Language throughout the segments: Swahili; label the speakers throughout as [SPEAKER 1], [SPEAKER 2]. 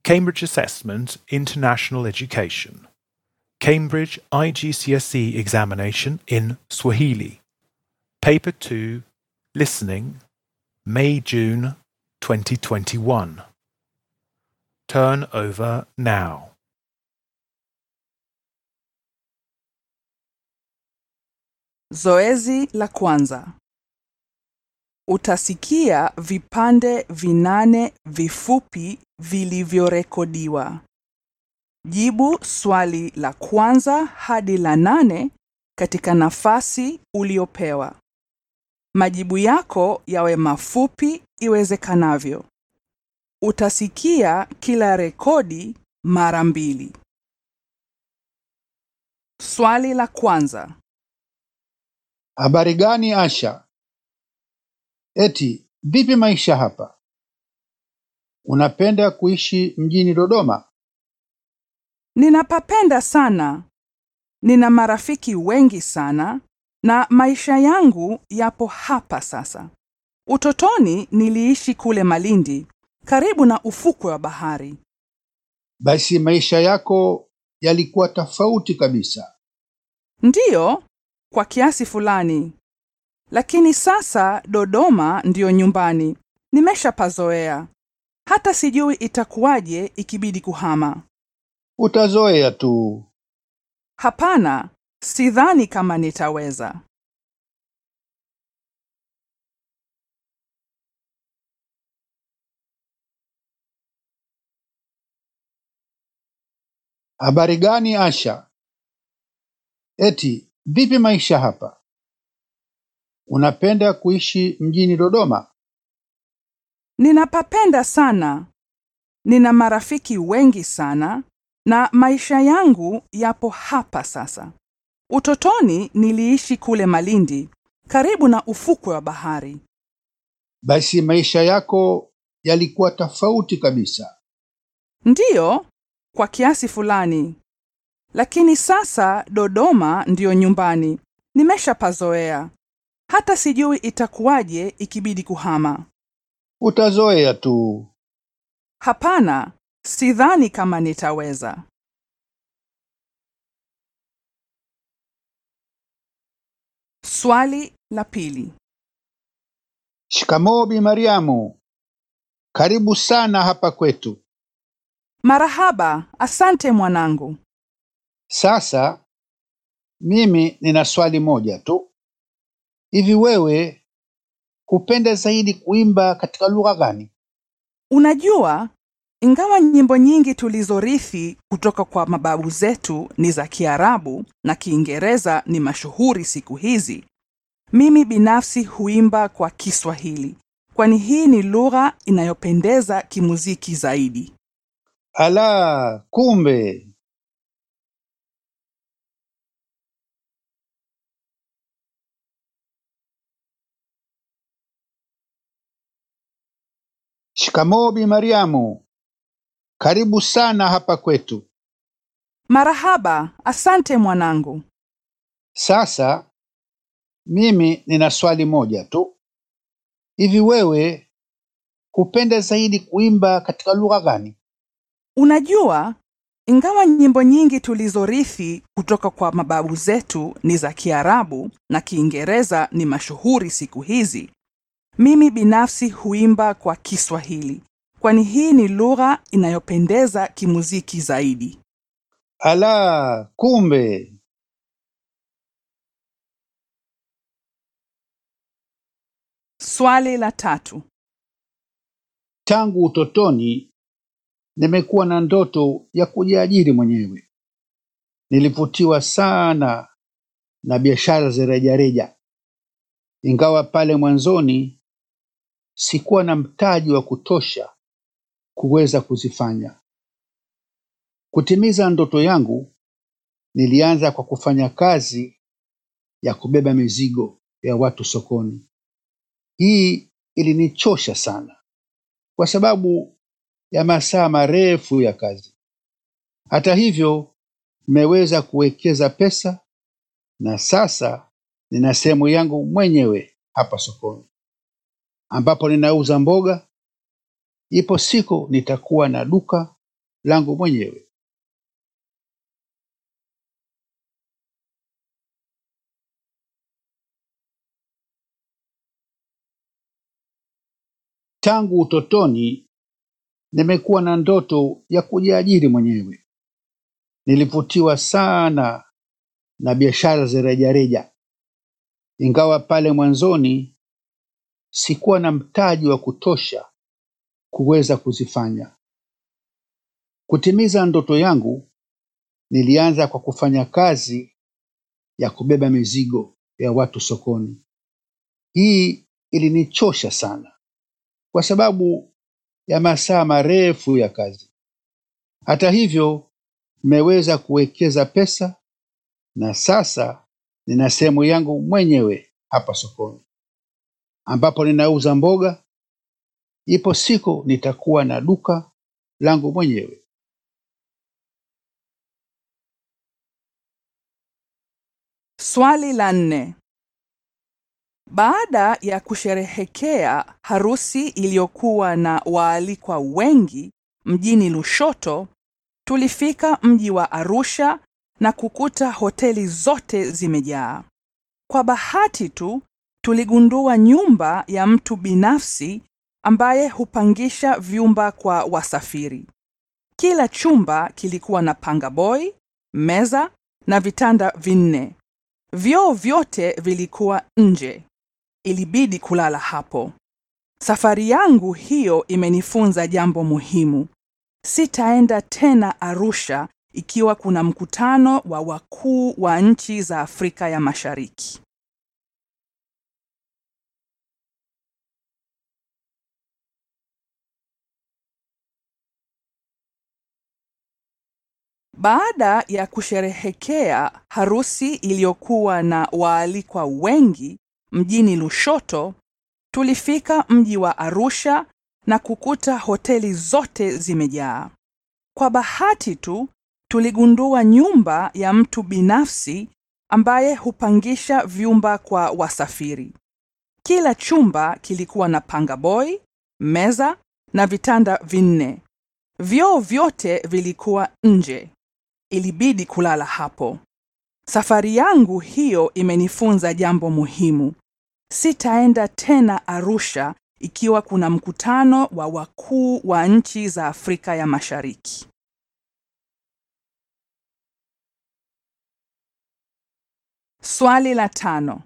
[SPEAKER 1] Cambridge Assessment International Education. Cambridge IGCSE examination in Swahili. Paper 2, Listening, May June 2021. Turn over now.
[SPEAKER 2] Zoezi la kwanza. Utasikia vipande vinane vifupi vilivyorekodiwa. Jibu swali la kwanza hadi la nane katika nafasi uliopewa. Majibu yako yawe mafupi iwezekanavyo. Utasikia kila rekodi mara mbili. Swali la kwanza.
[SPEAKER 3] Habari gani Asha? Eti vipi maisha hapa? Unapenda kuishi mjini Dodoma?
[SPEAKER 2] Ninapapenda sana. Nina marafiki wengi sana na maisha yangu yapo hapa sasa. Utotoni niliishi kule Malindi, karibu na ufukwe wa bahari.
[SPEAKER 3] Basi maisha yako yalikuwa tofauti kabisa.
[SPEAKER 2] Ndiyo, kwa kiasi fulani. Lakini sasa Dodoma ndiyo nyumbani. Nimeshapazoea. Hata sijui itakuwaje ikibidi kuhama.
[SPEAKER 3] Utazoea tu.
[SPEAKER 2] Hapana, sidhani kama nitaweza.
[SPEAKER 3] Habari gani Asha? Eti vipi maisha hapa? Unapenda kuishi mjini Dodoma?
[SPEAKER 2] Ninapapenda sana. Nina marafiki wengi sana na maisha yangu yapo hapa sasa. Utotoni niliishi kule Malindi, karibu na ufukwe wa bahari.
[SPEAKER 3] Basi maisha yako yalikuwa tofauti kabisa.
[SPEAKER 2] Ndiyo, kwa kiasi fulani. Lakini sasa Dodoma ndiyo nyumbani. Nimeshapazoea. Hata sijui itakuwaje ikibidi kuhama.
[SPEAKER 3] Utazoea tu.
[SPEAKER 2] Hapana, sidhani kama nitaweza. Swali la pili.
[SPEAKER 3] Shikamoo Bi Mariamu. Karibu sana hapa kwetu.
[SPEAKER 2] Marahaba, asante mwanangu.
[SPEAKER 3] Sasa mimi nina swali moja tu. Hivi wewe hupenda zaidi kuimba katika lugha gani?
[SPEAKER 2] Unajua, ingawa nyimbo nyingi tulizorithi kutoka kwa mababu zetu ni za Kiarabu na Kiingereza ni mashuhuri siku hizi, mimi binafsi huimba kwa Kiswahili, kwani hii ni lugha inayopendeza kimuziki zaidi.
[SPEAKER 3] Ala, kumbe. Shikamoo Bi Mariamu. Karibu sana hapa kwetu.
[SPEAKER 2] Marahaba, asante mwanangu.
[SPEAKER 3] Sasa mimi nina swali moja tu. Hivi wewe hupenda zaidi kuimba katika lugha gani?
[SPEAKER 2] Unajua, ingawa nyimbo nyingi tulizorithi kutoka kwa mababu zetu ni za Kiarabu na Kiingereza ni mashuhuri siku hizi, mimi binafsi huimba kwa Kiswahili, kwani hii ni lugha inayopendeza kimuziki zaidi.
[SPEAKER 3] Ala, kumbe.
[SPEAKER 2] Swali la tatu.
[SPEAKER 3] Tangu utotoni nimekuwa na ndoto ya kujiajiri mwenyewe. Nilivutiwa sana na biashara za rejareja, ingawa pale mwanzoni sikuwa na mtaji wa kutosha kuweza kuzifanya. Kutimiza ndoto yangu, nilianza kwa kufanya kazi ya kubeba mizigo ya watu sokoni. Hii ilinichosha sana kwa sababu ya masaa marefu ya kazi. Hata hivyo, nimeweza kuwekeza pesa na sasa nina sehemu yangu mwenyewe hapa sokoni ambapo ninauza mboga. Ipo siku nitakuwa na duka langu mwenyewe. Tangu utotoni nimekuwa na ndoto ya kujiajiri mwenyewe. Nilivutiwa sana na biashara za rejareja, ingawa pale mwanzoni sikuwa na mtaji wa kutosha kuweza kuzifanya. Kutimiza ndoto yangu, nilianza kwa kufanya kazi ya kubeba mizigo ya watu sokoni. Hii ilinichosha sana kwa sababu ya masaa marefu ya kazi. Hata hivyo, nimeweza kuwekeza pesa na sasa nina sehemu yangu mwenyewe hapa sokoni ambapo ninauza mboga. Ipo siku nitakuwa na duka langu mwenyewe.
[SPEAKER 2] Swali la nne. Baada ya kusherehekea harusi iliyokuwa na waalikwa wengi mjini Lushoto, tulifika mji wa Arusha na kukuta hoteli zote zimejaa. Kwa bahati tu tuligundua nyumba ya mtu binafsi ambaye hupangisha vyumba kwa wasafiri. Kila chumba kilikuwa na pangaboy, meza na vitanda vinne. Vyoo vyote vilikuwa nje. Ilibidi kulala hapo. Safari yangu hiyo imenifunza jambo muhimu. Sitaenda tena Arusha ikiwa kuna mkutano wa wakuu wa nchi za Afrika ya Mashariki. Baada ya kusherehekea harusi iliyokuwa na waalikwa wengi mjini Lushoto, tulifika mji wa Arusha na kukuta hoteli zote zimejaa. Kwa bahati tu tuligundua nyumba ya mtu binafsi ambaye hupangisha vyumba kwa wasafiri. Kila chumba kilikuwa na pangaboy, meza na vitanda vinne. Vyoo vyote vilikuwa nje. Ilibidi kulala hapo. Safari yangu hiyo imenifunza jambo muhimu. Sitaenda tena Arusha ikiwa kuna mkutano wa wakuu wa nchi za Afrika ya Mashariki. Swali la tano.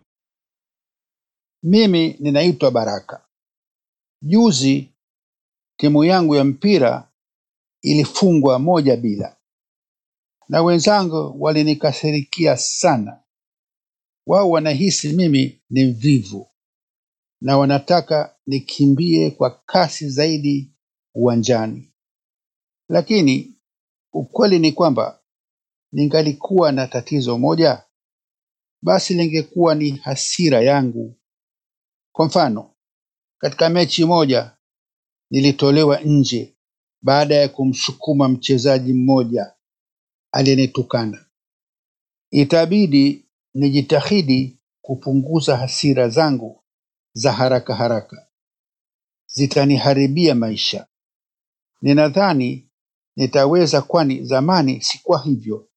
[SPEAKER 3] Mimi ninaitwa Baraka. Juzi timu yangu ya mpira ilifungwa moja bila, na wenzangu walinikasirikia sana. Wao wanahisi mimi ni mvivu na wanataka nikimbie kwa kasi zaidi uwanjani, lakini ukweli ni kwamba ningalikuwa na tatizo moja, basi lingekuwa ni hasira yangu. Kwa mfano, katika mechi moja nilitolewa nje baada ya kumsukuma mchezaji mmoja aliyenitukana. Itabidi nijitahidi kupunguza hasira zangu za haraka haraka, zitaniharibia maisha. Ninadhani nitaweza, kwani zamani sikuwa hivyo.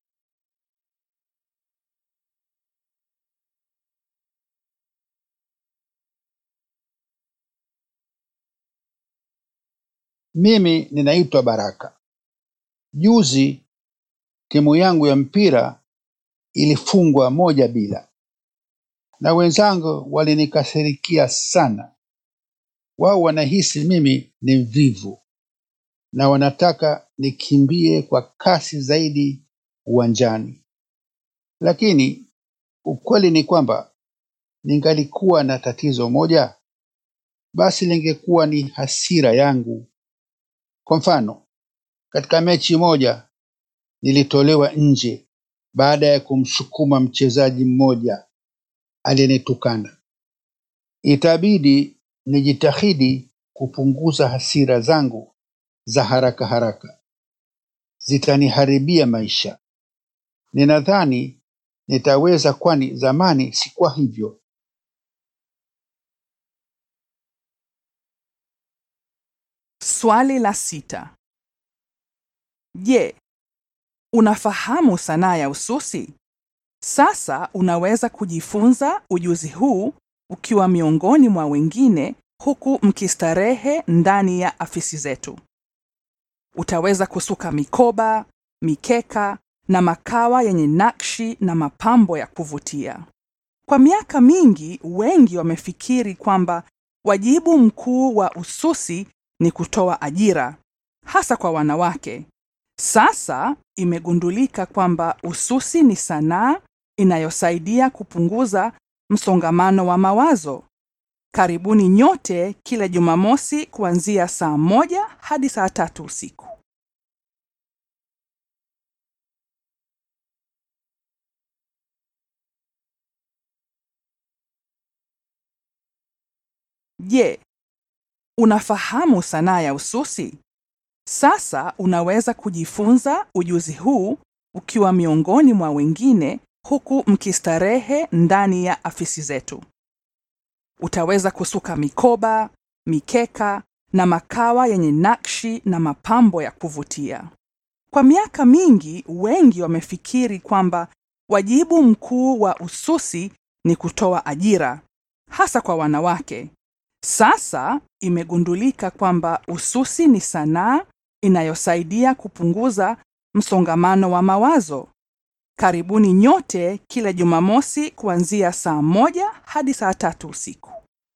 [SPEAKER 3] Mimi ninaitwa Baraka. Juzi timu yangu ya mpira ilifungwa moja bila, na wenzangu walinikasirikia sana. Wao wanahisi mimi ni mvivu na wanataka nikimbie kwa kasi zaidi uwanjani, lakini ukweli ni kwamba ningalikuwa na tatizo moja, basi lingekuwa ni hasira yangu. Kwa mfano, katika mechi moja nilitolewa nje baada ya kumsukuma mchezaji mmoja aliyenitukana. Itabidi nijitahidi kupunguza hasira zangu za haraka haraka, zitaniharibia maisha. Ninadhani nitaweza, kwani zamani sikuwa hivyo.
[SPEAKER 2] Swali la sita. Je, unafahamu sanaa ya ususi? Sasa unaweza kujifunza ujuzi huu ukiwa miongoni mwa wengine huku mkistarehe ndani ya afisi zetu. Utaweza kusuka mikoba, mikeka na makawa yenye nakshi na mapambo ya kuvutia. Kwa miaka mingi, wengi wamefikiri kwamba wajibu mkuu wa ususi ni kutoa ajira, hasa kwa wanawake. Sasa imegundulika kwamba ususi ni sanaa inayosaidia kupunguza msongamano wa mawazo. Karibuni nyote kila Jumamosi kuanzia saa moja hadi saa tatu usiku. Je, unafahamu sanaa ya ususi? Sasa unaweza kujifunza ujuzi huu ukiwa miongoni mwa wengine huku mkistarehe ndani ya afisi zetu. Utaweza kusuka mikoba, mikeka na makawa yenye nakshi na mapambo ya kuvutia. Kwa miaka mingi, wengi wamefikiri kwamba wajibu mkuu wa ususi ni kutoa ajira, hasa kwa wanawake. Sasa imegundulika kwamba ususi ni sanaa inayosaidia kupunguza msongamano wa mawazo. Karibuni nyote kila Jumamosi kuanzia saa moja hadi saa tatu usiku.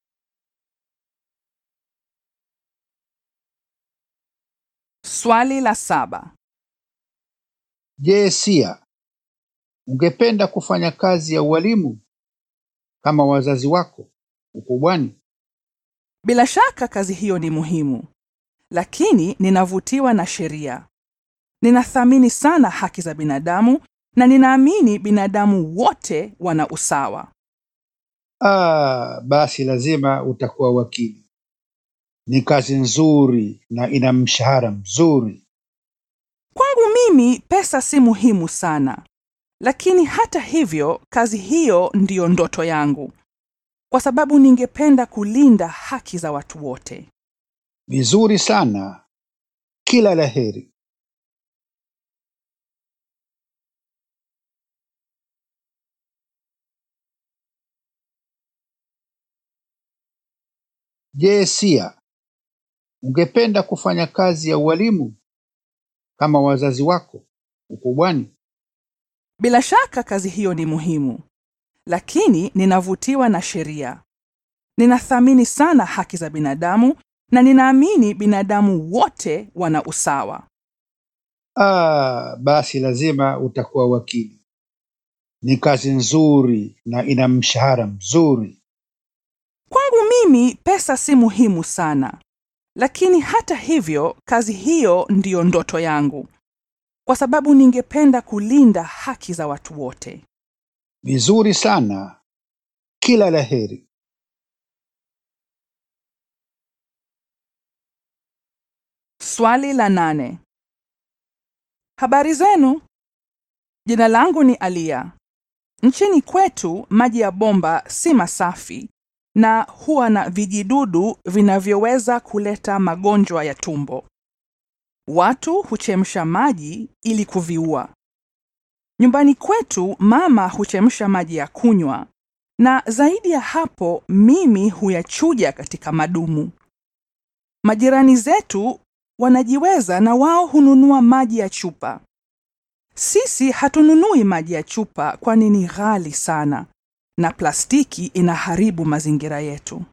[SPEAKER 2] Swali la saba.
[SPEAKER 3] Je, Sia, ungependa kufanya kazi ya ualimu kama wazazi wako ukubwani?
[SPEAKER 2] Bila shaka kazi hiyo ni muhimu, lakini ninavutiwa na sheria. Ninathamini sana haki za binadamu na ninaamini binadamu wote wana usawa.
[SPEAKER 3] Ah, basi lazima utakuwa wakili. Ni kazi nzuri na ina mshahara mzuri.
[SPEAKER 2] Kwangu mimi pesa si muhimu sana, lakini hata hivyo kazi hiyo ndiyo ndoto yangu, kwa sababu ningependa kulinda haki za watu wote.
[SPEAKER 3] Vizuri sana. Kila la heri. Je, Sia, ungependa kufanya kazi ya ualimu kama wazazi wako ukubwani?
[SPEAKER 2] Bila shaka kazi hiyo ni muhimu, lakini ninavutiwa na sheria. Ninathamini sana haki za binadamu na ninaamini binadamu wote wana usawa.
[SPEAKER 3] Ah, basi lazima utakuwa wakili. Ni kazi nzuri na ina mshahara mzuri.
[SPEAKER 2] Kwangu mimi pesa si muhimu sana, lakini hata hivyo kazi hiyo ndiyo ndoto yangu, kwa sababu ningependa kulinda haki za watu wote.
[SPEAKER 3] Vizuri sana. Kila la heri.
[SPEAKER 2] Swali la nane. Habari zenu? Jina langu ni Alia. Nchini kwetu maji ya bomba si masafi na huwa na vijidudu vinavyoweza kuleta magonjwa ya tumbo. Watu huchemsha maji ili kuviua. Nyumbani kwetu mama huchemsha maji ya kunywa na zaidi ya hapo mimi huyachuja katika madumu. Majirani zetu wanajiweza na wao hununua maji ya chupa. Sisi hatununui maji ya chupa kwani ni ghali sana na plastiki inaharibu mazingira yetu.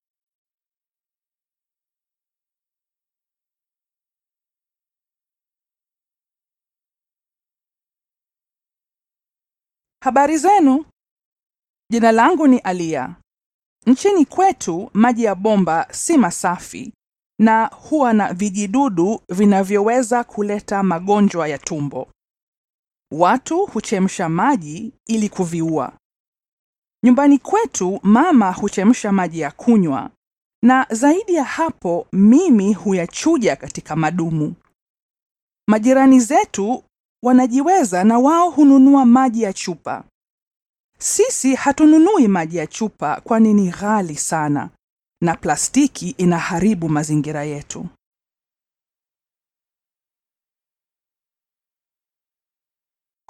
[SPEAKER 2] Habari zenu? Jina langu ni Alia. Nchini kwetu maji ya bomba si masafi na huwa na vijidudu vinavyoweza kuleta magonjwa ya tumbo. Watu huchemsha maji ili kuviua. Nyumbani kwetu mama huchemsha maji ya kunywa na zaidi ya hapo mimi huyachuja katika madumu. Majirani zetu wanajiweza na wao hununua maji ya chupa. Sisi hatununui maji ya chupa kwani ni ghali sana na plastiki inaharibu mazingira yetu.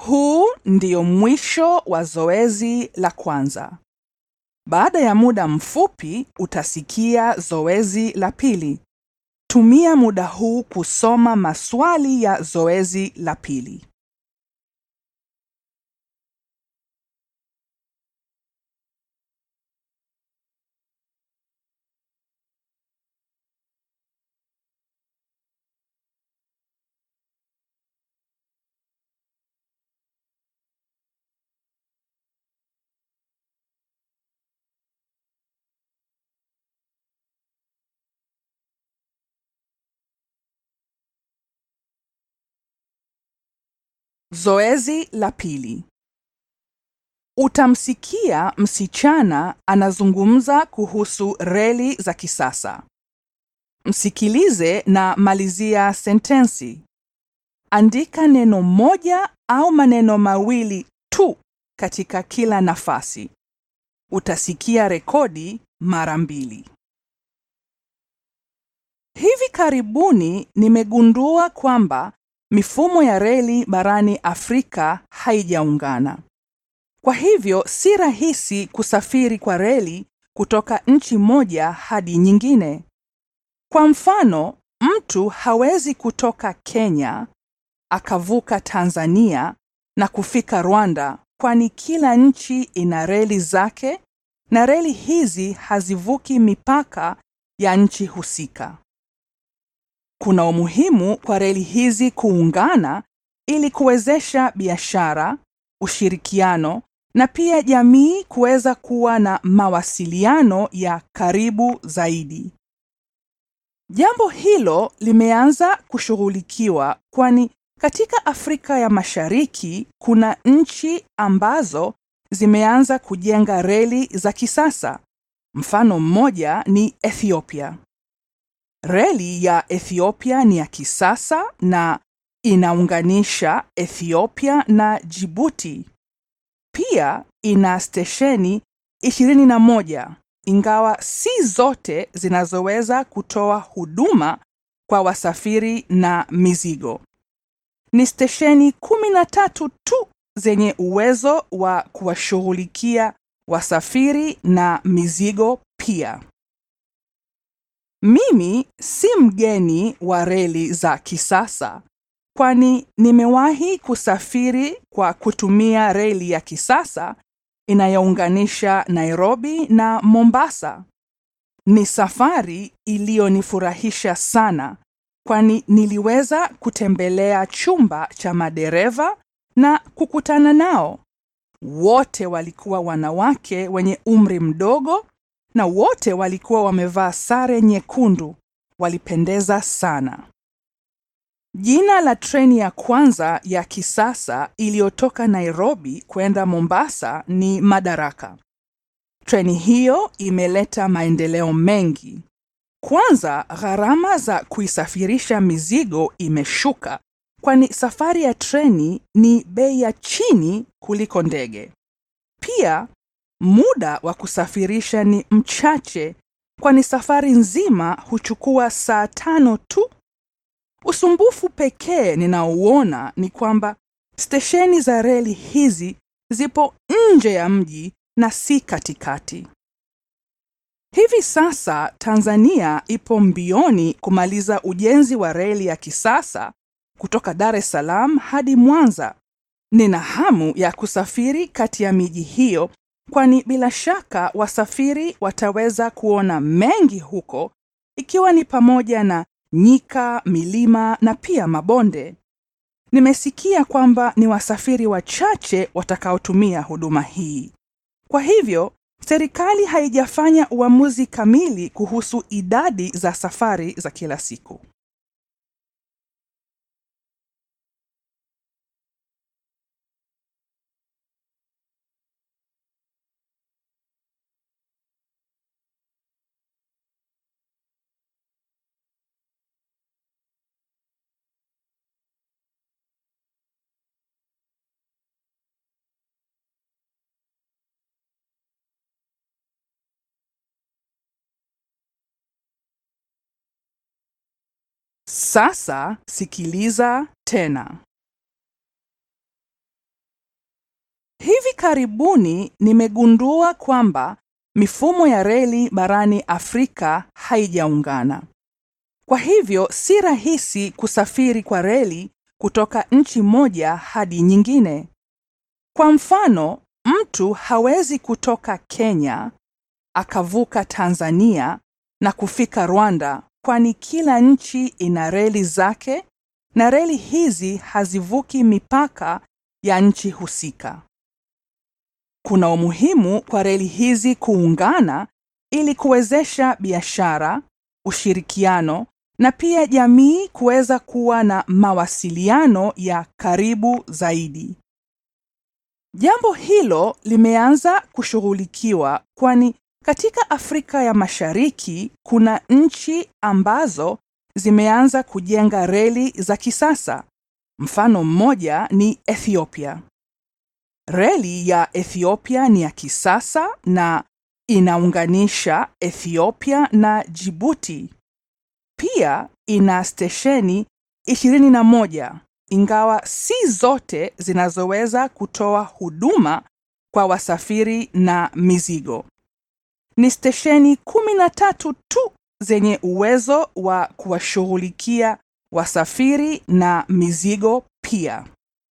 [SPEAKER 2] Huu ndio mwisho wa zoezi la kwanza. Baada ya muda mfupi utasikia zoezi la pili. Tumia muda huu kusoma maswali ya zoezi la pili. Zoezi la pili. Utamsikia msichana anazungumza kuhusu reli za kisasa. Msikilize na malizia sentensi. Andika neno moja au maneno mawili tu katika kila nafasi. Utasikia rekodi mara mbili. Hivi karibuni nimegundua kwamba mifumo ya reli barani Afrika haijaungana. Kwa hivyo si rahisi kusafiri kwa reli kutoka nchi moja hadi nyingine. Kwa mfano, mtu hawezi kutoka Kenya akavuka Tanzania na kufika Rwanda kwani kila nchi ina reli zake na reli hizi hazivuki mipaka ya nchi husika. Kuna umuhimu kwa reli hizi kuungana ili kuwezesha biashara, ushirikiano na pia jamii kuweza kuwa na mawasiliano ya karibu zaidi. Jambo hilo limeanza kushughulikiwa kwani katika Afrika ya Mashariki kuna nchi ambazo zimeanza kujenga reli za kisasa. Mfano mmoja ni Ethiopia. Reli ya Ethiopia ni ya kisasa na inaunganisha Ethiopia na Djibouti. Pia ina stesheni 21 ingawa si zote zinazoweza kutoa huduma kwa wasafiri na mizigo. Ni stesheni 13 tu zenye uwezo wa kuwashughulikia wasafiri na mizigo pia. Mimi si mgeni wa reli za kisasa, kwani nimewahi kusafiri kwa kutumia reli ya kisasa inayounganisha Nairobi na Mombasa. Ni safari iliyonifurahisha sana, kwani niliweza kutembelea chumba cha madereva na kukutana nao. Wote walikuwa wanawake wenye umri mdogo na wote walikuwa wamevaa sare nyekundu. Walipendeza sana. Jina la treni ya kwanza ya kisasa iliyotoka Nairobi kwenda Mombasa ni Madaraka. Treni hiyo imeleta maendeleo mengi. Kwanza, gharama za kuisafirisha mizigo imeshuka, kwani safari ya treni ni bei ya chini kuliko ndege. Pia muda wa kusafirisha ni mchache, kwani safari nzima huchukua saa tano tu. Usumbufu pekee ninaouona ni kwamba stesheni za reli hizi zipo nje ya mji na si katikati. Hivi sasa Tanzania ipo mbioni kumaliza ujenzi wa reli ya kisasa kutoka Dar es Salaam hadi Mwanza. Nina hamu ya kusafiri kati ya miji hiyo kwani bila shaka wasafiri wataweza kuona mengi huko ikiwa ni pamoja na nyika, milima na pia mabonde. Nimesikia kwamba ni wasafiri wachache watakaotumia huduma hii. Kwa hivyo, serikali haijafanya uamuzi kamili kuhusu idadi za safari za kila siku. Sasa sikiliza tena. Hivi karibuni nimegundua kwamba mifumo ya reli barani Afrika haijaungana. Kwa hivyo si rahisi kusafiri kwa reli kutoka nchi moja hadi nyingine. Kwa mfano, mtu hawezi kutoka Kenya akavuka Tanzania na kufika Rwanda kwani kila nchi ina reli zake na reli hizi hazivuki mipaka ya nchi husika. Kuna umuhimu kwa reli hizi kuungana ili kuwezesha biashara, ushirikiano na pia jamii kuweza kuwa na mawasiliano ya karibu zaidi. Jambo hilo limeanza kushughulikiwa kwani katika Afrika ya Mashariki kuna nchi ambazo zimeanza kujenga reli za kisasa. Mfano mmoja ni Ethiopia. Reli ya Ethiopia ni ya kisasa na inaunganisha Ethiopia na Djibouti. Pia ina stesheni 21 ingawa si zote zinazoweza kutoa huduma kwa wasafiri na mizigo. Ni stesheni 13 tu zenye uwezo wa kuwashughulikia wasafiri na mizigo pia.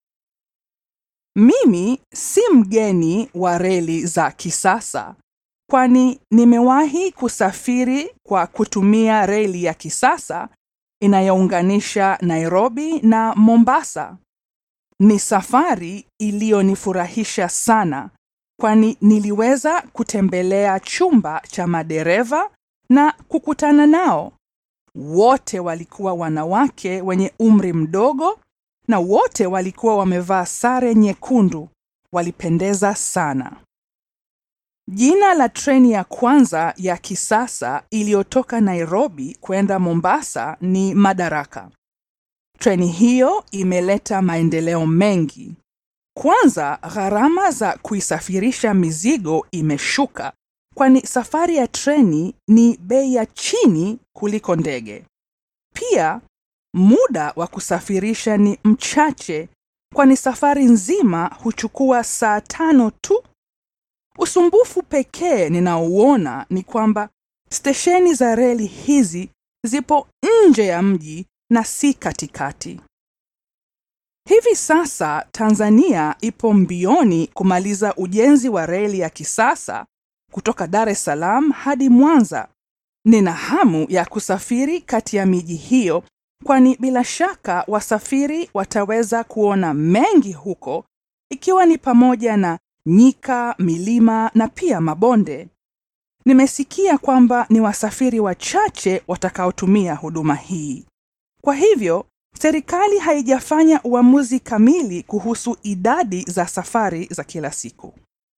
[SPEAKER 2] Mimi si mgeni wa reli za kisasa kwani nimewahi kusafiri kwa kutumia reli ya kisasa inayounganisha Nairobi na Mombasa. Ni safari iliyonifurahisha sana kwani niliweza kutembelea chumba cha madereva na kukutana nao. Wote walikuwa wanawake wenye umri mdogo na wote walikuwa wamevaa sare nyekundu. Walipendeza sana. Jina la treni ya kwanza ya kisasa iliyotoka Nairobi kwenda Mombasa ni Madaraka. Treni hiyo imeleta maendeleo mengi. Kwanza, gharama za kuisafirisha mizigo imeshuka, kwani safari ya treni ni bei ya chini kuliko ndege. Pia, muda wa kusafirisha ni mchache, kwani safari nzima huchukua saa tano tu. Usumbufu pekee ninaouona ni kwamba stesheni za reli hizi zipo nje ya mji na si katikati. Hivi sasa Tanzania ipo mbioni kumaliza ujenzi wa reli ya kisasa kutoka Dar es Salaam hadi Mwanza. Nina hamu ya kusafiri kati ya miji hiyo kwani bila shaka wasafiri wataweza kuona mengi huko ikiwa ni pamoja na nyika, milima na pia mabonde. Nimesikia kwamba ni wasafiri wachache watakaotumia huduma hii. Kwa hivyo, serikali haijafanya uamuzi kamili kuhusu idadi za safari za kila siku.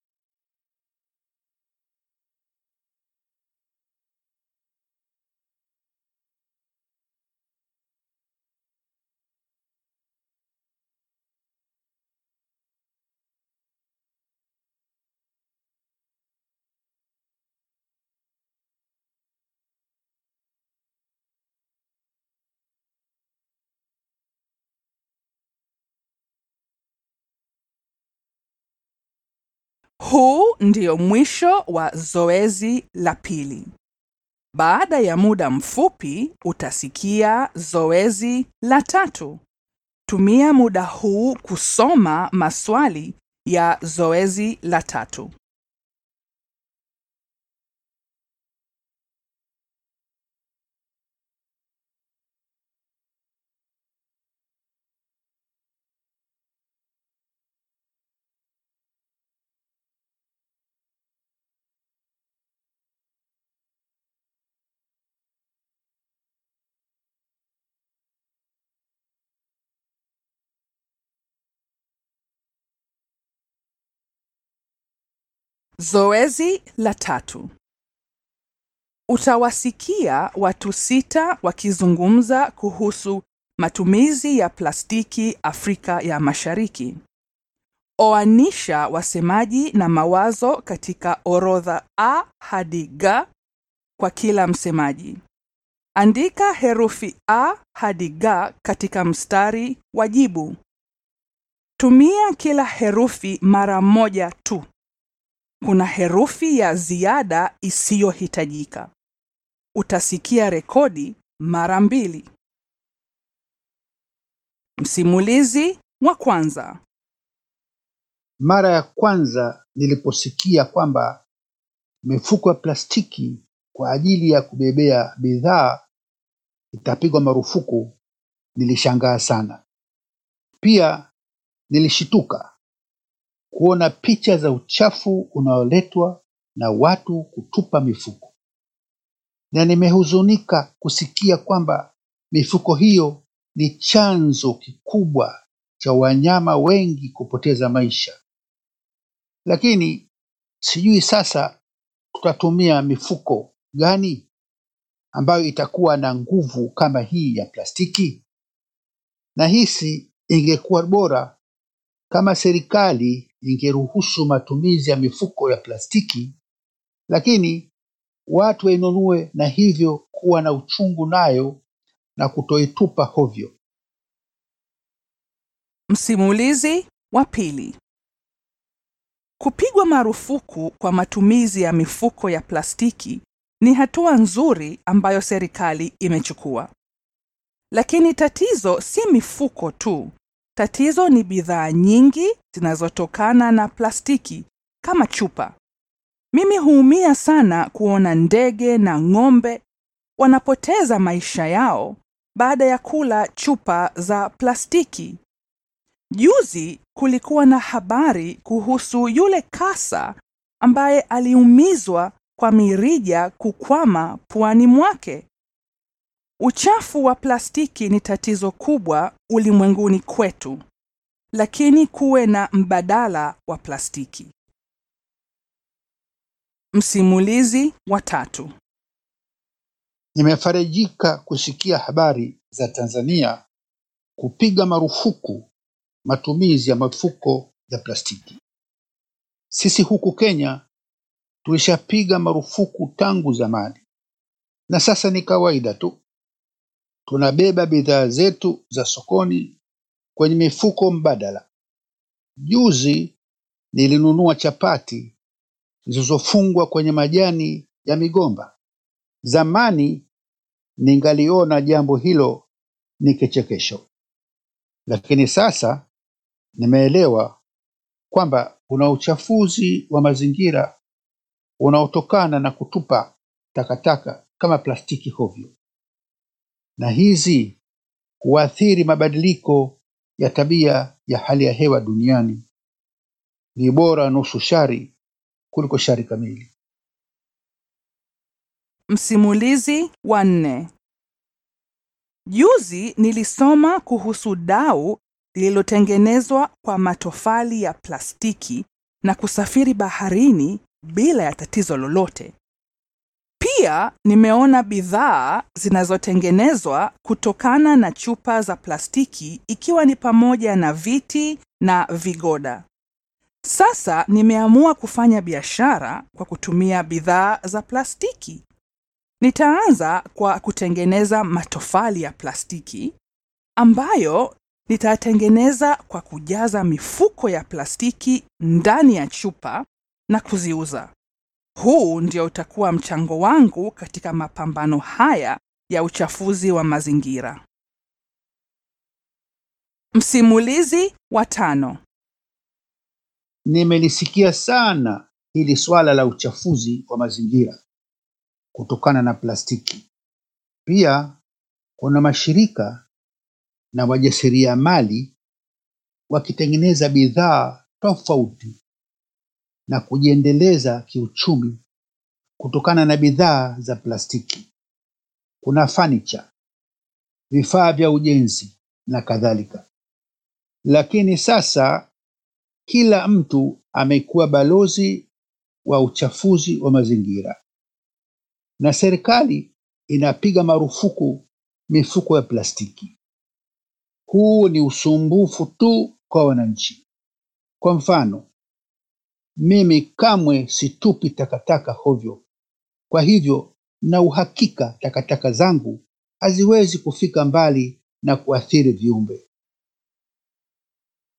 [SPEAKER 2] Huu ndio mwisho wa zoezi la pili. Baada ya muda mfupi utasikia zoezi la tatu. Tumia muda huu kusoma maswali ya zoezi la tatu. Zoezi la tatu. Utawasikia watu sita wakizungumza kuhusu matumizi ya plastiki Afrika ya Mashariki. Oanisha wasemaji na mawazo katika orodha A hadi G kwa kila msemaji. Andika herufi A hadi G katika mstari wa jibu. Tumia kila herufi mara moja tu. Kuna herufi ya ziada isiyohitajika. Utasikia rekodi mara mbili. Msimulizi wa kwanza.
[SPEAKER 3] Mara ya kwanza niliposikia kwamba mifuko ya plastiki kwa ajili ya kubebea bidhaa itapigwa marufuku, nilishangaa sana. Pia nilishituka kuona picha za uchafu unaoletwa na watu kutupa mifuko, na nimehuzunika kusikia kwamba mifuko hiyo ni chanzo kikubwa cha wanyama wengi kupoteza maisha. Lakini sijui sasa tutatumia mifuko gani ambayo itakuwa na nguvu kama hii ya plastiki. Nahisi ingekuwa bora kama serikali ingeruhusu matumizi ya mifuko ya plastiki, lakini watu wainunue na hivyo kuwa na uchungu nayo na kutoitupa hovyo.
[SPEAKER 2] Msimulizi wa pili. Kupigwa marufuku kwa matumizi ya mifuko ya plastiki ni hatua nzuri ambayo serikali imechukua. Lakini tatizo si mifuko tu. Tatizo ni bidhaa nyingi zinazotokana na plastiki kama chupa. Mimi huumia sana kuona ndege na ng'ombe wanapoteza maisha yao baada ya kula chupa za plastiki. Juzi kulikuwa na habari kuhusu yule kasa ambaye aliumizwa kwa mirija kukwama puani mwake. Uchafu wa plastiki ni tatizo kubwa ulimwenguni kwetu, lakini kuwe na mbadala wa plastiki. Msimulizi wa tatu.
[SPEAKER 3] Nimefarijika kusikia habari za Tanzania kupiga marufuku matumizi ya mifuko ya plastiki. Sisi huku Kenya tulishapiga marufuku tangu zamani, na sasa ni kawaida tu. Tunabeba bidhaa zetu za sokoni kwenye mifuko mbadala. Juzi nilinunua chapati zilizofungwa kwenye majani ya migomba. Zamani ningaliona jambo hilo ni kichekesho, lakini sasa nimeelewa kwamba kuna uchafuzi wa mazingira unaotokana na kutupa takataka kama plastiki hovyo, na hizi huathiri mabadiliko ya tabia ya hali ya hewa duniani. Ni bora nusu shari kuliko shari kamili.
[SPEAKER 2] Msimulizi wa nne. Juzi nilisoma kuhusu dau lililotengenezwa kwa matofali ya plastiki na kusafiri baharini bila ya tatizo lolote. Pia nimeona bidhaa zinazotengenezwa kutokana na chupa za plastiki ikiwa ni pamoja na viti na vigoda. Sasa nimeamua kufanya biashara kwa kutumia bidhaa za plastiki. Nitaanza kwa kutengeneza matofali ya plastiki ambayo nitatengeneza kwa kujaza mifuko ya plastiki ndani ya chupa na kuziuza. Huu ndio utakuwa mchango wangu katika mapambano haya ya uchafuzi wa mazingira. Msimulizi wa tano.
[SPEAKER 3] Nimelisikia sana hili swala la uchafuzi wa mazingira kutokana na plastiki. Pia kuna mashirika na wajasiriamali wakitengeneza bidhaa tofauti na kujiendeleza kiuchumi kutokana na bidhaa za plastiki. Kuna furniture, vifaa vya ujenzi na kadhalika. Lakini sasa kila mtu amekuwa balozi wa uchafuzi wa mazingira, na serikali inapiga marufuku mifuko ya plastiki. Huu ni usumbufu tu kwa wananchi. Kwa mfano, mimi kamwe situpi takataka hovyo, kwa hivyo na uhakika takataka zangu haziwezi kufika mbali na kuathiri viumbe.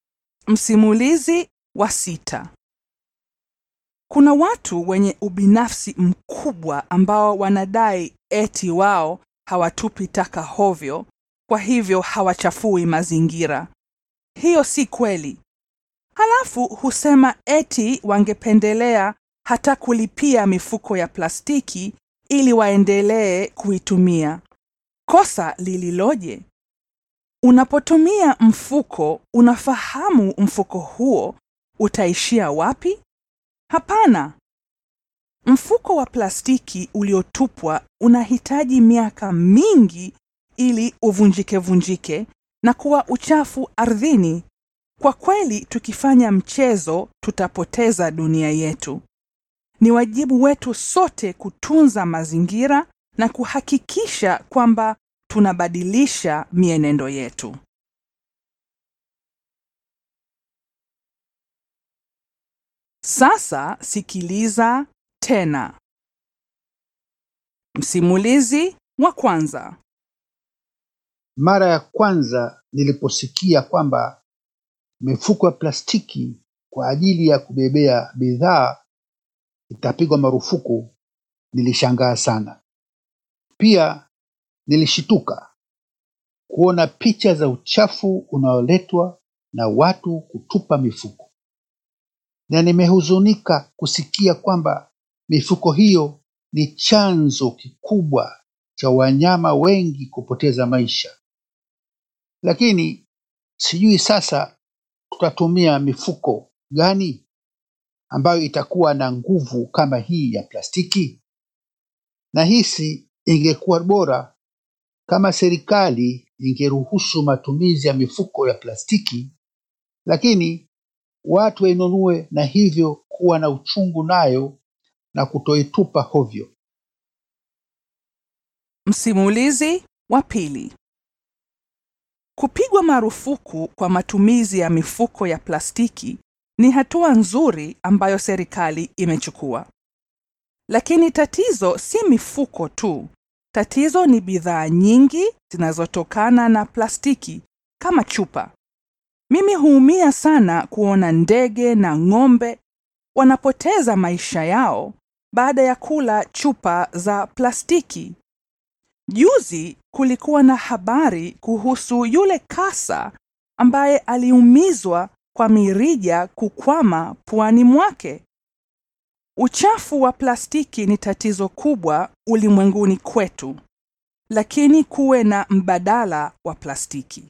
[SPEAKER 2] Msimulizi wa sita. Kuna watu wenye ubinafsi mkubwa ambao wanadai eti wao hawatupi taka hovyo, kwa hivyo hawachafui mazingira. Hiyo si kweli. Halafu husema eti wangependelea hata kulipia mifuko ya plastiki ili waendelee kuitumia. Kosa lililoje? Unapotumia mfuko, unafahamu mfuko huo utaishia wapi? Hapana. Mfuko wa plastiki uliotupwa unahitaji miaka mingi ili uvunjike vunjike na kuwa uchafu ardhini. Kwa kweli, tukifanya mchezo, tutapoteza dunia yetu. Ni wajibu wetu sote kutunza mazingira na kuhakikisha kwamba tunabadilisha mienendo yetu. Sasa sikiliza tena. Msimulizi wa kwanza.
[SPEAKER 3] Mara ya kwanza niliposikia kwamba mifuko ya plastiki kwa ajili ya kubebea bidhaa itapigwa marufuku, nilishangaa sana. Pia nilishituka kuona picha za uchafu unaoletwa na watu kutupa mifuko, na nimehuzunika kusikia kwamba mifuko hiyo ni chanzo kikubwa cha wanyama wengi kupoteza maisha. Lakini sijui sasa tutatumia mifuko gani ambayo itakuwa na nguvu kama hii ya plastiki. Nahisi ingekuwa bora kama serikali ingeruhusu matumizi ya mifuko ya plastiki, lakini watu wainunue na hivyo kuwa na uchungu nayo na kutoitupa hovyo.
[SPEAKER 2] Msimulizi wa pili. Kupigwa marufuku kwa matumizi ya mifuko ya plastiki ni hatua nzuri ambayo serikali imechukua. Lakini tatizo si mifuko tu. Tatizo ni bidhaa nyingi zinazotokana na plastiki kama chupa. Mimi huumia sana kuona ndege na ng'ombe wanapoteza maisha yao baada ya kula chupa za plastiki. Juzi kulikuwa na habari kuhusu yule kasa ambaye aliumizwa kwa mirija kukwama puani mwake. Uchafu wa plastiki ni tatizo kubwa ulimwenguni kwetu, lakini kuwe na mbadala wa plastiki.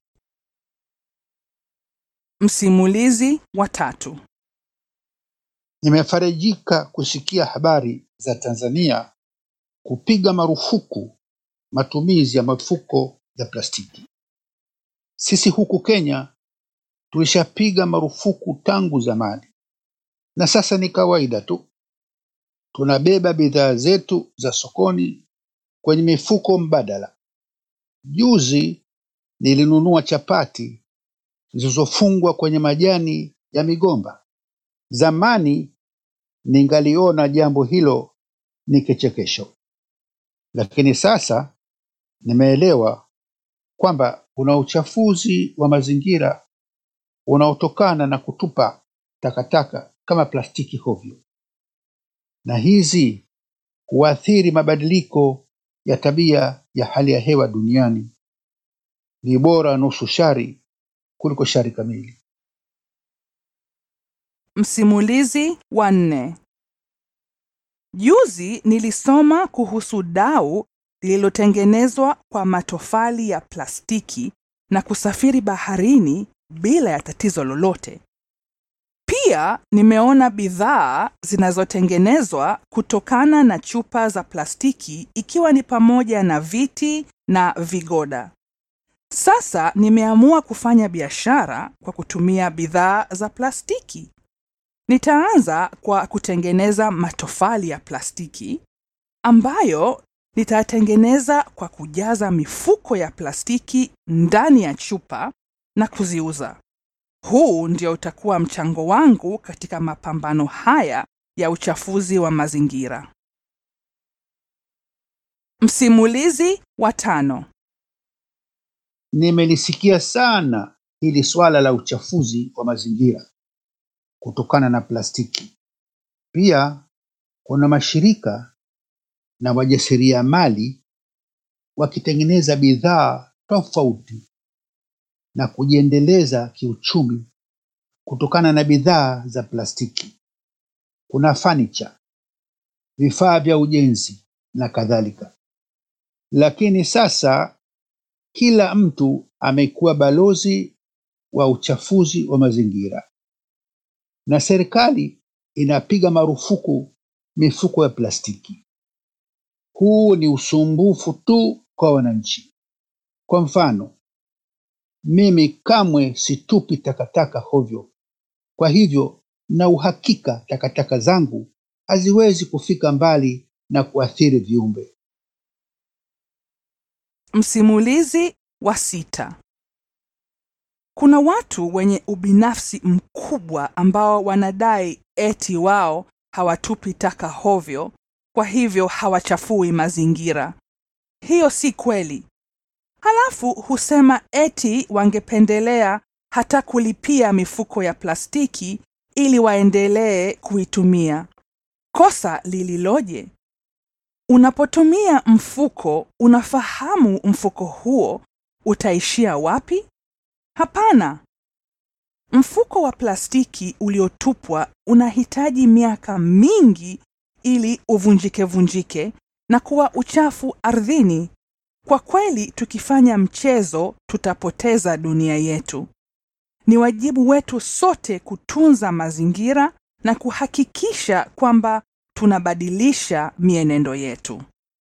[SPEAKER 2] Msimulizi wa tatu.
[SPEAKER 3] Nimefarijika kusikia habari za Tanzania kupiga marufuku matumizi ya mifuko ya plastiki. Sisi huku Kenya tulishapiga marufuku tangu zamani, na sasa ni kawaida tu. Tunabeba bidhaa zetu za sokoni kwenye mifuko mbadala. Juzi nilinunua chapati zilizofungwa kwenye majani ya migomba. Zamani ningaliona jambo hilo ni kichekesho, lakini sasa nimeelewa kwamba kuna uchafuzi wa mazingira unaotokana na kutupa takataka kama plastiki hovyo, na hizi huathiri mabadiliko ya tabia ya hali ya hewa duniani. Ni bora nusu shari kuliko shari kamili.
[SPEAKER 2] Msimulizi wa nne. Juzi nilisoma kuhusu dau lililotengenezwa kwa matofali ya plastiki na kusafiri baharini bila ya tatizo lolote. Pia nimeona bidhaa zinazotengenezwa kutokana na chupa za plastiki ikiwa ni pamoja na viti na vigoda. Sasa nimeamua kufanya biashara kwa kutumia bidhaa za plastiki. Nitaanza kwa kutengeneza matofali ya plastiki ambayo nitatengeneza kwa kujaza mifuko ya plastiki ndani ya chupa na kuziuza. Huu ndio utakuwa mchango wangu katika mapambano haya ya uchafuzi wa mazingira. Msimulizi wa tano.
[SPEAKER 3] Nimelisikia sana hili swala la uchafuzi wa mazingira kutokana na plastiki. Pia kuna mashirika na wajasiriamali wakitengeneza bidhaa tofauti na kujiendeleza kiuchumi kutokana na bidhaa za plastiki. Kuna furniture, vifaa vya ujenzi na kadhalika. Lakini sasa kila mtu amekuwa balozi wa uchafuzi wa mazingira, na serikali inapiga marufuku mifuko ya plastiki. Huu ni usumbufu tu kwa wananchi. Kwa mfano, mimi kamwe situpi takataka hovyo, kwa hivyo na uhakika takataka zangu haziwezi kufika mbali na kuathiri viumbe.
[SPEAKER 2] Msimulizi wa sita. Kuna watu wenye ubinafsi mkubwa ambao wanadai eti wao hawatupi taka hovyo, kwa hivyo hawachafui mazingira. Hiyo si kweli. Halafu husema eti wangependelea hata kulipia mifuko ya plastiki ili waendelee kuitumia. Kosa lililoje? Unapotumia mfuko, unafahamu mfuko huo utaishia wapi? Hapana. Mfuko wa plastiki uliotupwa unahitaji miaka mingi ili uvunjike vunjike na kuwa uchafu ardhini. Kwa kweli, tukifanya mchezo, tutapoteza dunia yetu. Ni wajibu wetu sote kutunza mazingira na kuhakikisha kwamba tunabadilisha mienendo yetu.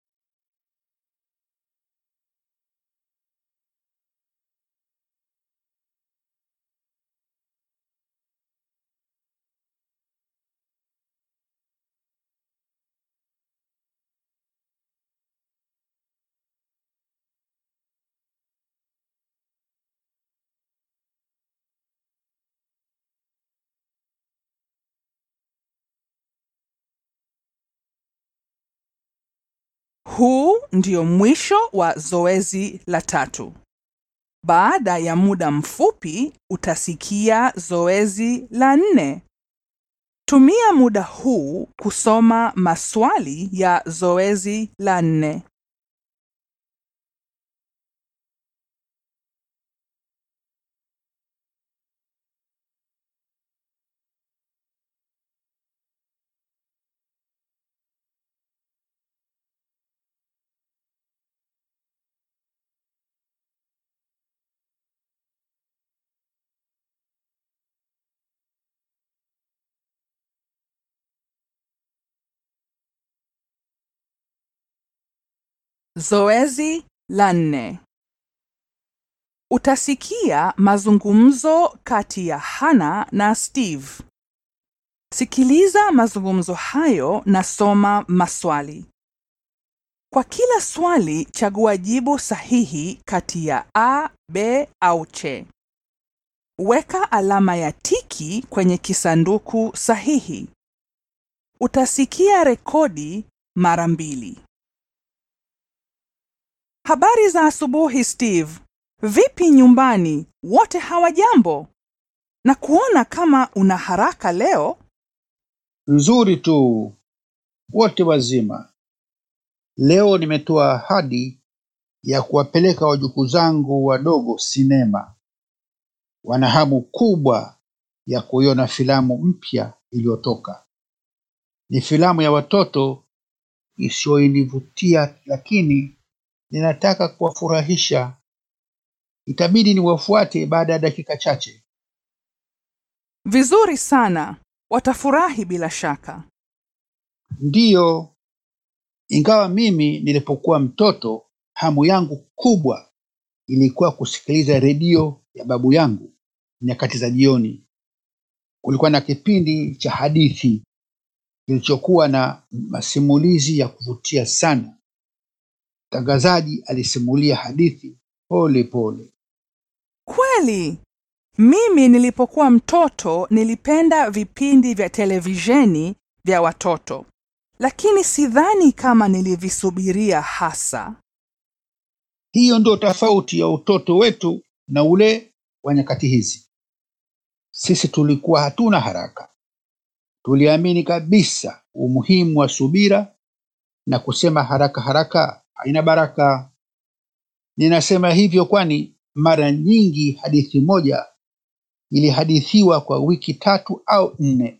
[SPEAKER 2] Huu ndio mwisho wa zoezi la tatu. Baada ya muda mfupi utasikia zoezi la nne. Tumia muda huu kusoma maswali ya zoezi la nne. Zoezi la nne. Utasikia mazungumzo kati ya Hana na Steve. Sikiliza mazungumzo hayo na soma maswali. Kwa kila swali chagua jibu sahihi kati ya A, B au C. Weka alama ya tiki kwenye kisanduku sahihi. Utasikia rekodi mara mbili. Habari za asubuhi Steve. Vipi nyumbani? Wote hawajambo? Na kuona kama una haraka leo.
[SPEAKER 3] Nzuri tu, wote wazima. Leo nimetoa ahadi ya kuwapeleka wajukuu zangu wadogo sinema. Wana hamu kubwa ya kuiona filamu mpya iliyotoka. Ni filamu ya watoto isiyoinivutia, lakini ninataka kuwafurahisha. Itabidi niwafuate baada ya dakika chache.
[SPEAKER 2] Vizuri sana. Watafurahi bila shaka.
[SPEAKER 3] Ndiyo, ingawa mimi nilipokuwa mtoto, hamu yangu kubwa ilikuwa kusikiliza redio ya babu yangu nyakati za jioni. Kulikuwa na kipindi cha hadithi kilichokuwa na masimulizi ya kuvutia sana. Mtangazaji alisimulia hadithi pole pole.
[SPEAKER 2] Kweli. Mimi nilipokuwa mtoto nilipenda vipindi vya televisheni vya watoto. Lakini sidhani kama nilivisubiria hasa.
[SPEAKER 3] Hiyo ndio tofauti ya utoto wetu na ule wa nyakati hizi. Sisi tulikuwa hatuna haraka, tuliamini kabisa umuhimu wa subira na kusema haraka haraka haina baraka. Ninasema hivyo kwani mara nyingi hadithi moja ilihadithiwa kwa wiki tatu au nne.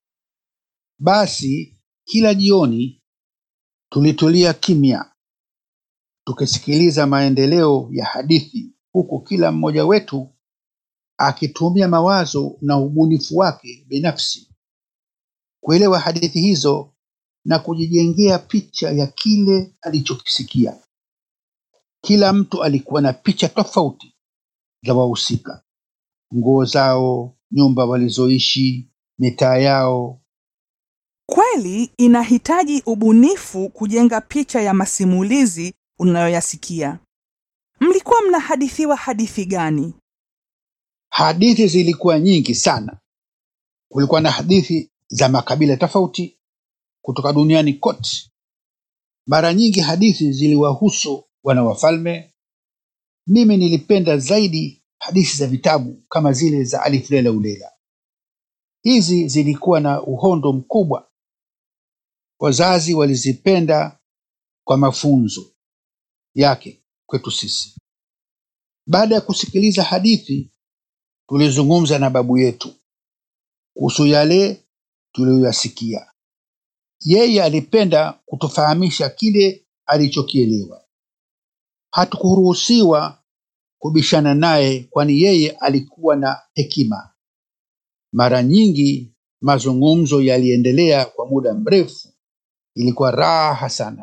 [SPEAKER 3] Basi kila jioni tulitulia kimya tukisikiliza maendeleo ya hadithi, huku kila mmoja wetu akitumia mawazo na ubunifu wake binafsi kuelewa hadithi hizo na kujijengea picha ya kile alichokisikia. Kila mtu alikuwa na picha tofauti za wahusika, nguo zao, nyumba walizoishi, mitaa yao.
[SPEAKER 2] Kweli inahitaji ubunifu kujenga picha ya masimulizi unayoyasikia. Mlikuwa mnahadithiwa hadithi gani?
[SPEAKER 3] Hadithi zilikuwa nyingi sana. Kulikuwa na hadithi za makabila tofauti kutoka duniani kote. Mara nyingi hadithi ziliwahusu wana wafalme. Mimi nilipenda zaidi hadithi za vitabu kama zile za Alif Lela Ulela. Hizi zilikuwa na uhondo mkubwa. Wazazi walizipenda kwa mafunzo yake kwetu sisi. Baada ya kusikiliza hadithi, tulizungumza na babu yetu kuhusu yale tuliyoyasikia. Yeye alipenda kutufahamisha kile alichokielewa. Hatukuruhusiwa kubishana naye, kwani yeye alikuwa na hekima. Mara nyingi mazungumzo yaliendelea kwa muda mrefu. Ilikuwa raha sana.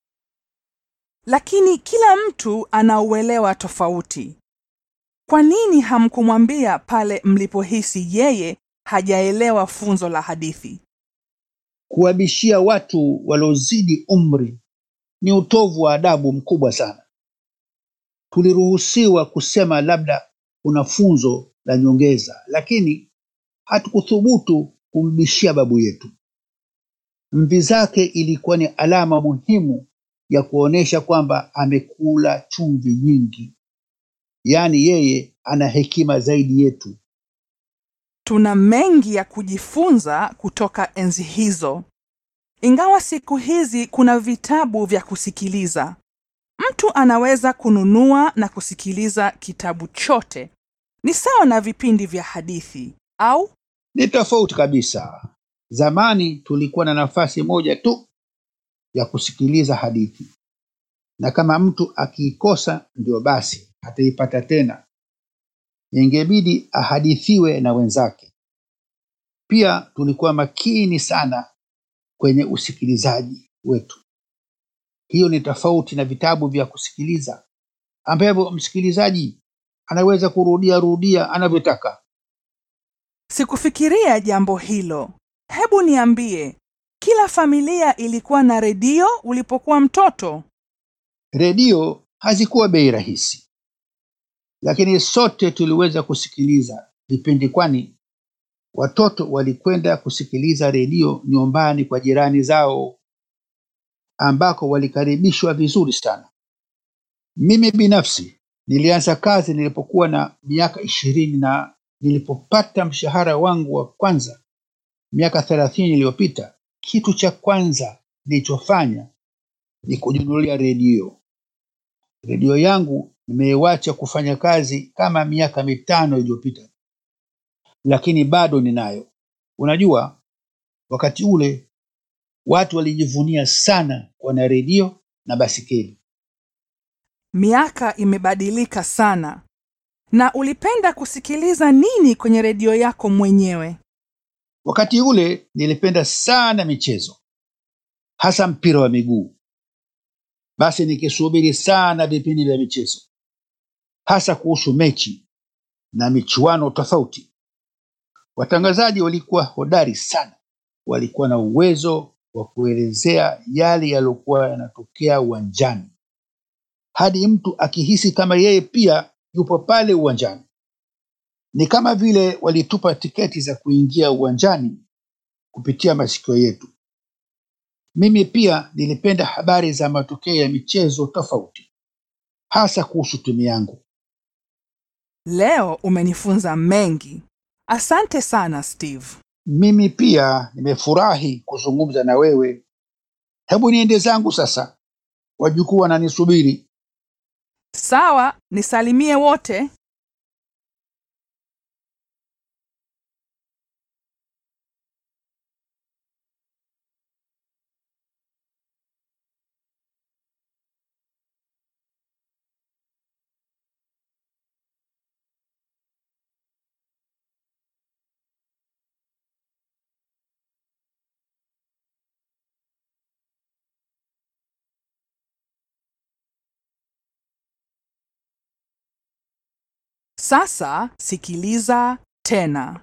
[SPEAKER 2] Lakini kila mtu anauelewa tofauti. Kwa nini hamkumwambia pale mlipohisi yeye hajaelewa funzo la hadithi?
[SPEAKER 3] Kuwabishia watu waliozidi umri ni utovu wa adabu mkubwa sana. Tuliruhusiwa kusema labda kuna funzo la nyongeza, lakini hatukuthubutu kumbishia babu yetu. Mvi zake ilikuwa ni alama muhimu ya kuonesha kwamba amekula chumvi nyingi, yaani yeye ana hekima zaidi yetu.
[SPEAKER 2] Tuna mengi ya kujifunza kutoka enzi hizo. Ingawa siku hizi kuna vitabu vya kusikiliza, mtu anaweza kununua na kusikiliza kitabu chote. Ni sawa na vipindi vya hadithi au
[SPEAKER 3] Ni tofauti kabisa. Zamani tulikuwa na nafasi moja tu ya kusikiliza hadithi, na kama mtu akiikosa ndio basi hataipata tena, ingebidi ahadithiwe na wenzake. Pia tulikuwa makini sana kwenye usikilizaji wetu. Hiyo ni tofauti na vitabu vya kusikiliza ambavyo msikilizaji anaweza kurudia rudia anavyotaka.
[SPEAKER 2] Sikufikiria jambo hilo. Hebu niambie, kila familia ilikuwa na redio ulipokuwa mtoto?
[SPEAKER 3] Redio hazikuwa bei rahisi, lakini sote tuliweza kusikiliza vipindi, kwani watoto walikwenda kusikiliza redio nyumbani kwa jirani zao, ambako walikaribishwa vizuri sana. Mimi binafsi nilianza kazi nilipokuwa na miaka ishirini na nilipopata mshahara wangu wa kwanza miaka thelathini iliyopita, kitu cha kwanza nilichofanya ni kujinunulia redio. Redio yangu nimeiwacha kufanya kazi kama miaka mitano iliyopita, lakini bado ninayo. Unajua, wakati ule watu walijivunia sana kuwa na redio na basikeli.
[SPEAKER 2] Miaka imebadilika sana. Na ulipenda kusikiliza nini kwenye redio yako mwenyewe?
[SPEAKER 3] Wakati ule nilipenda sana michezo, hasa mpira wa miguu. Basi nikisubiri sana vipindi vya michezo, hasa kuhusu mechi na michuano tofauti. Watangazaji walikuwa hodari sana, walikuwa na uwezo wa kuelezea yale yaliyokuwa yanatokea uwanjani, hadi mtu akihisi kama yeye pia yupo pale uwanjani. Ni kama vile walitupa tiketi za kuingia uwanjani kupitia masikio yetu. Mimi pia nilipenda habari za matokeo ya michezo tofauti, hasa kuhusu timu yangu.
[SPEAKER 2] Leo umenifunza mengi. Asante sana Steve.
[SPEAKER 3] Mimi pia nimefurahi kuzungumza na wewe. Hebu niende zangu sasa, wajukuu wananisubiri.
[SPEAKER 2] Sawa, nisalimie wote. Sasa sikiliza tena.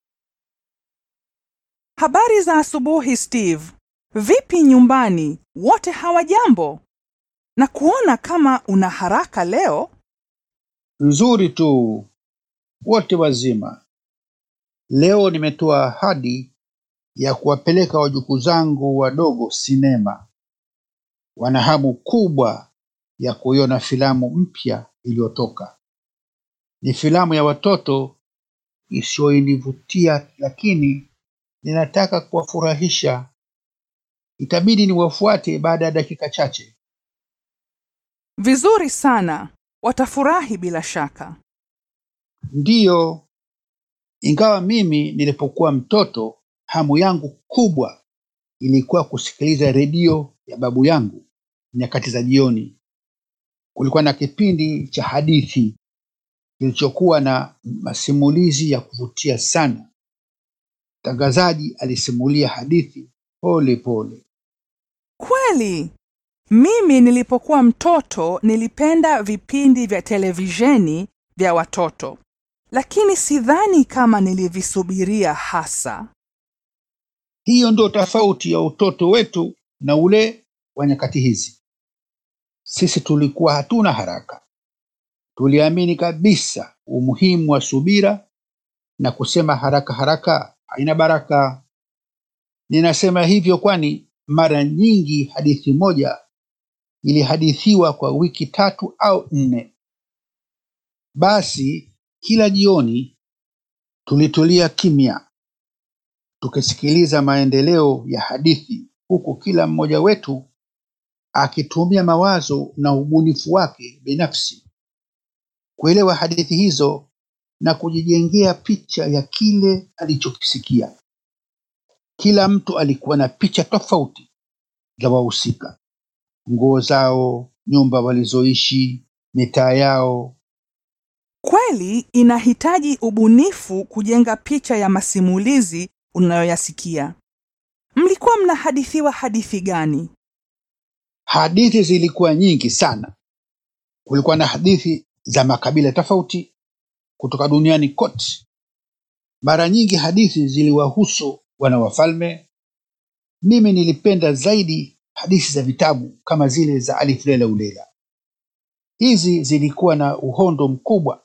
[SPEAKER 2] Habari za asubuhi Steve. Vipi nyumbani? Wote hawajambo? Na kuona kama una haraka leo.
[SPEAKER 3] Nzuri tu, wote wazima. Leo nimetoa ahadi ya kuwapeleka wajukuu zangu wadogo sinema. Wana hamu kubwa ya kuiona filamu mpya iliyotoka. Ni filamu ya watoto isiyoinivutia, lakini ninataka kuwafurahisha. Itabidi niwafuate baada ya dakika chache.
[SPEAKER 2] Vizuri sana. Watafurahi bila shaka.
[SPEAKER 3] Ndiyo, ingawa mimi nilipokuwa mtoto, hamu yangu kubwa ilikuwa kusikiliza redio ya babu yangu nyakati za jioni. Kulikuwa na kipindi cha hadithi kilichokuwa na masimulizi ya kuvutia sana. Mtangazaji alisimulia hadithi pole pole.
[SPEAKER 2] Kweli, mimi nilipokuwa mtoto nilipenda vipindi vya televisheni vya watoto, lakini sidhani kama nilivisubiria hasa.
[SPEAKER 3] Hiyo ndio tofauti ya utoto wetu na ule wa nyakati hizi. Sisi tulikuwa hatuna haraka, tuliamini kabisa umuhimu wa subira na kusema haraka haraka haina baraka. Ninasema hivyo kwani mara nyingi hadithi moja ilihadithiwa kwa wiki tatu au nne. Basi kila jioni tulitulia kimya, tukisikiliza maendeleo ya hadithi, huku kila mmoja wetu akitumia mawazo na ubunifu wake binafsi kuelewa hadithi hizo na kujijengea picha ya kile alichokisikia. Kila mtu alikuwa na picha tofauti za wahusika, nguo zao, nyumba walizoishi, mitaa yao.
[SPEAKER 2] Kweli inahitaji ubunifu kujenga picha ya masimulizi unayoyasikia. Mlikuwa mnahadithiwa hadithi gani?
[SPEAKER 3] Hadithi zilikuwa nyingi sana. Kulikuwa na hadithi za makabila tofauti kutoka duniani kote. Mara nyingi hadithi ziliwahusu wana wafalme. Mimi nilipenda zaidi hadithi za vitabu kama zile za Alif Lela Ulela. Hizi zilikuwa na uhondo mkubwa.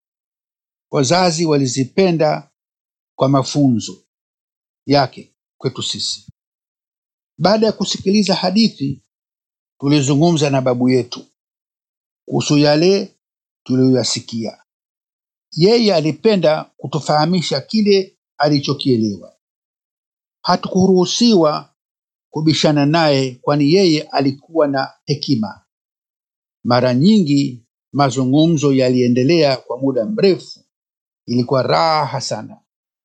[SPEAKER 3] Wazazi walizipenda kwa mafunzo yake kwetu sisi. Baada ya kusikiliza hadithi, tulizungumza na babu yetu kuhusu yale tuliyoyasikia. Yeye alipenda kutufahamisha kile alichokielewa. Hatukuruhusiwa kubishana naye, kwani yeye alikuwa na hekima. Mara nyingi mazungumzo yaliendelea kwa muda mrefu. Ilikuwa raha sana.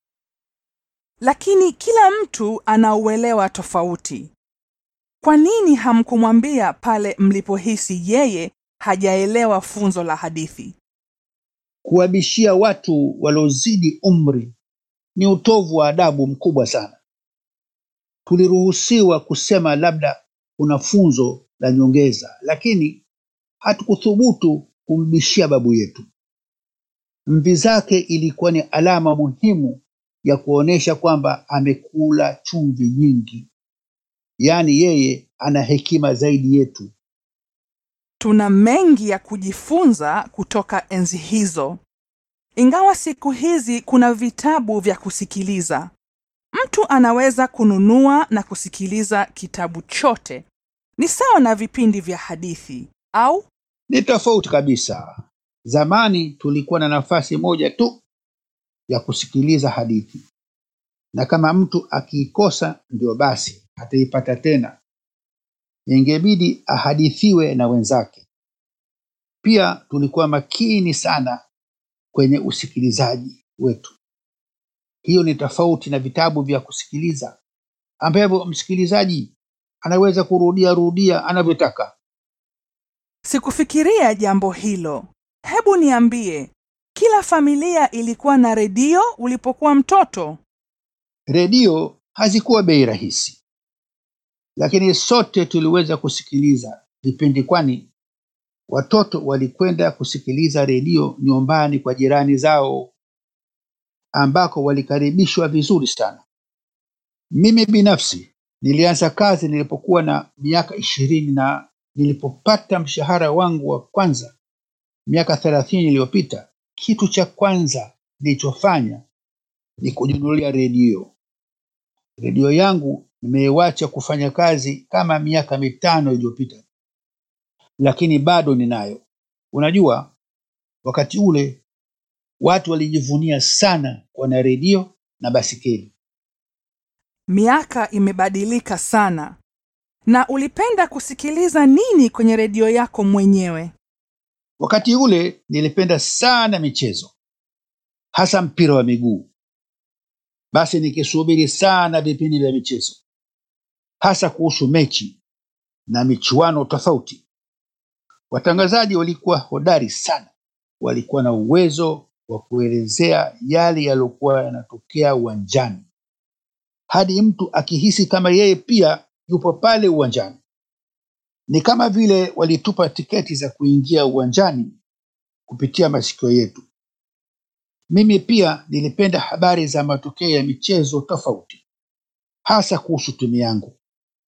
[SPEAKER 2] Lakini kila mtu anauelewa tofauti. Kwa nini hamkumwambia pale mlipohisi yeye hajaelewa funzo la hadithi?
[SPEAKER 3] Kuwabishia watu waliozidi umri ni utovu wa adabu mkubwa sana. Tuliruhusiwa kusema labda kuna funzo la nyongeza, lakini hatukuthubutu kumbishia babu yetu. Mvi zake ilikuwa ni alama muhimu ya kuonyesha kwamba amekula chumvi nyingi, yaani yeye ana hekima zaidi yetu.
[SPEAKER 2] Tuna mengi ya kujifunza kutoka enzi hizo. Ingawa siku hizi kuna vitabu vya kusikiliza, mtu anaweza kununua na kusikiliza kitabu chote. Ni sawa na vipindi vya hadithi au
[SPEAKER 3] Ni tofauti kabisa. Zamani tulikuwa na nafasi moja tu ya kusikiliza hadithi, na kama mtu akiikosa ndio basi hataipata tena, ingebidi ahadithiwe na wenzake. Pia tulikuwa makini sana kwenye usikilizaji wetu. Hiyo ni tofauti na vitabu vya kusikiliza ambavyo msikilizaji anaweza kurudia rudia anavyotaka.
[SPEAKER 2] Sikufikiria jambo hilo. Hebu niambie, kila familia ilikuwa na redio ulipokuwa mtoto?
[SPEAKER 3] Redio hazikuwa bei rahisi, lakini sote tuliweza kusikiliza vipindi, kwani watoto walikwenda kusikiliza redio nyumbani kwa jirani zao, ambako walikaribishwa vizuri sana. Mimi binafsi nilianza kazi nilipokuwa na miaka ishirini na nilipopata mshahara wangu wa kwanza miaka thelathini iliyopita, kitu cha kwanza nilichofanya ni kujinunulia redio. Redio yangu nimeiwacha kufanya kazi kama miaka mitano iliyopita, lakini bado ninayo. Unajua, wakati ule watu walijivunia sana kuwa na redio na basikeli.
[SPEAKER 2] Miaka imebadilika sana. Na ulipenda kusikiliza nini kwenye redio yako mwenyewe?
[SPEAKER 3] Wakati ule nilipenda sana michezo, hasa mpira wa miguu. Basi nikisubiri sana vipindi vya michezo, hasa kuhusu mechi na michuano tofauti. Watangazaji walikuwa hodari sana, walikuwa na uwezo wa kuelezea yale yaliyokuwa yanatokea uwanjani, hadi mtu akihisi kama yeye pia yupo pale uwanjani. Ni kama vile walitupa tiketi za kuingia uwanjani kupitia masikio yetu. Mimi pia nilipenda habari za matokeo ya michezo tofauti, hasa kuhusu timu yangu.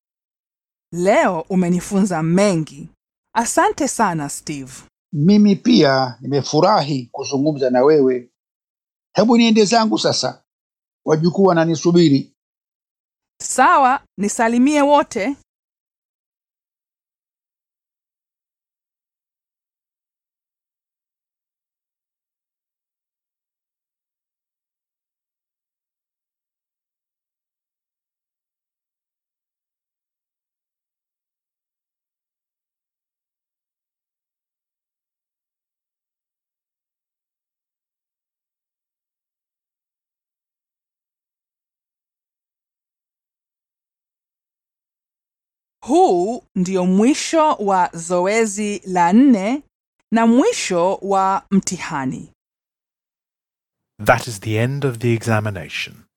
[SPEAKER 2] Leo umenifunza mengi. Asante sana Steve.
[SPEAKER 3] Mimi pia nimefurahi kuzungumza na wewe. Hebu niende zangu sasa, wajukuu wananisubiri.
[SPEAKER 2] Sawa, nisalimie wote. Huu ndio mwisho wa zoezi la nne na mwisho wa mtihani.
[SPEAKER 1] That is the end of the examination.